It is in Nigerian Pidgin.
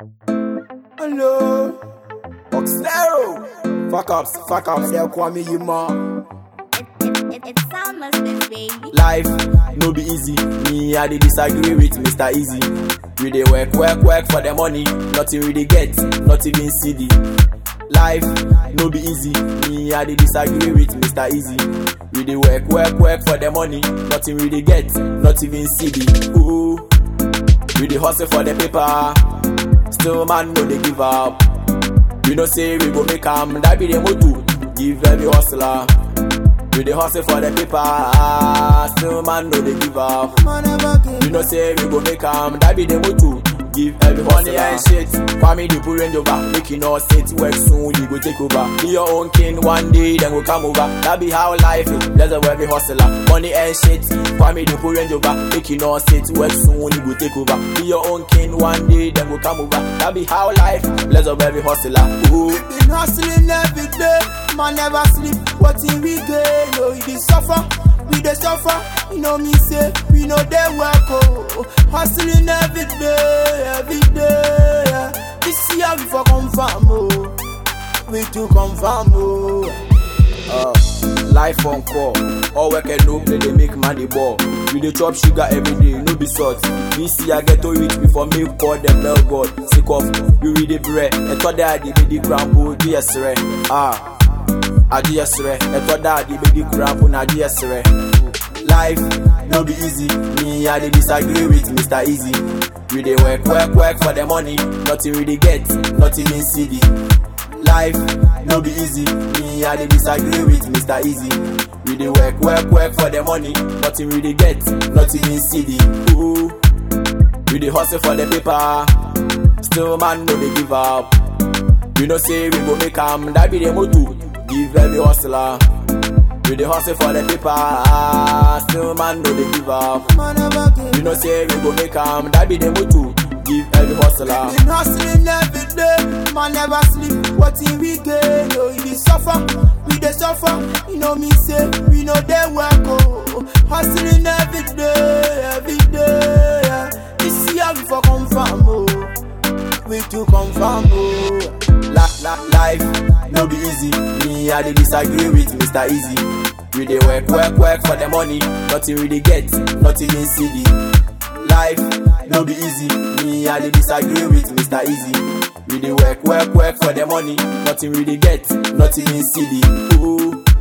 Hello. Oxlero. Fuck ups, fuck ups, yeah, Kwame Yuma. It, it, it's sound must baby. Life no be easy. Me, I dey disagree with Mr. Easy. We dey work, work, work for the money. Nothing we dey get, not even CD. Life no be easy. Me, I dey disagree with Mr. Easy. We dey work, work, work for the money. Nothing we dey get, not even CD. Ooh. We dey hustle for the paper. Still man no dey give up. We no say we go make am, that be the motto. Give every hustler. We dey hustle for the paper. Still man no dey give up. We no say we go make am, that be the motto. Give every money and shit. Kwame the pull range over, make you know sit work soon, you go take over. Be your own king one day, then go come over. That be how life is. That's a every hustler. Money and shit. Kwame the pull range over, make you know sit work soon, you go take over. Be your own king one day, then go come over. That be how life is. That's a every hustler. Ooh. Been hustling every day, man never sleep. What in we gain? No, we dey suffer, we dey suffer. You know me say, we know they work oh. Hustling every day, every day. yeah. This year we for confirm oh, we to confirm oh. Uh, life on call. All work and no play, they make money ball. We dey chop sugar every day, no be salt. This year I get to reach before me call them bell god. Sick of we read the bread. I thought that the baby grandpa, yes, right. Ah, I yes, right. I thought that the baby grandpa, na yes, right. Life no be easy. Me, I dey disagree with Mr. Easy. We dey work, work, work for the money. Nothing we dey get, nothing in CD. Life no be easy. Me, I dey disagree with Mr. Easy. We dey work, work, work for the money. Nothing we dey get, nothing in CD. Ooh. We dey hustle for the paper. Still man no dey give up. We no say we go make am, that be the motto. Give every hustler. We dey hustle for the paper. Still man no dey give up. Man never gain. We no say we go make am, that be the motto. Give every hustler. Been hustling every day, man never sleep. What in we gain? No, we dey suffer, we dey suffer. You know me say, we know they work oh. Hustling every day, every day. yeah. This year we for confirm oh, we to confirm oh. La, la, life no be easy. Me, I dey disagree with Mr. Easy. We dey work, work, work for the money. Nothing we dey get, nothing in CD. Life no be easy. Me, I dey disagree with Mr. Easy. We dey work, work, work for the money. Nothing we dey get, nothing in CD. Ooh.